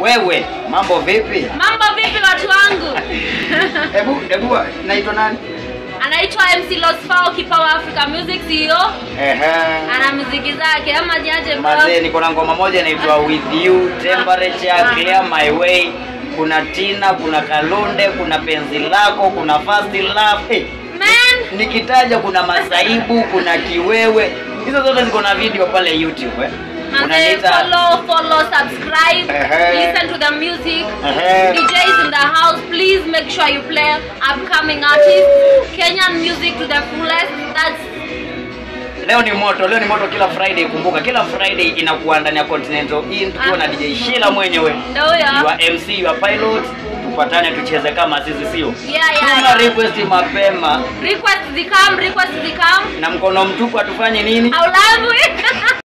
Wewe, mambo vipi? Mambo vipi watu wangu? Hebu hebu naitwa nani? Anaitwa MC Losfao Kipawa Africa Music CEO. Ehe. Ana muziki zake ama jaje bro? Mazee niko na ngoma moja inaitwa With You, Temperature, Clear My Way. Kuna Tina, kuna Kalunde, kuna Penzi Lako, kuna Fast Love. Hey, Man, nikitaja kuna Masaibu, kuna Kiwewe. Hizo zote ziko na video pale YouTube eh. Manze, Unaniita follow, follow, subscribe, Ehe. listen to the music. Ehe. DJs in the house, please make sure you play upcoming artists. Kenyan music to the fullest. That's Leo ni moto, leo ni moto kila Friday. Kumbuka kila Friday inakuwa ndani ya Continental Inn tukiwa na DJ Sheila mwenyewe. ndio huyo. Your MC, your pilot. Tupatane tucheze kama sisi sio. Yeah, yeah, Tuma yeah. request mapema Request zikam, request zikam. na mkono mtupu atufanye nini? I love you.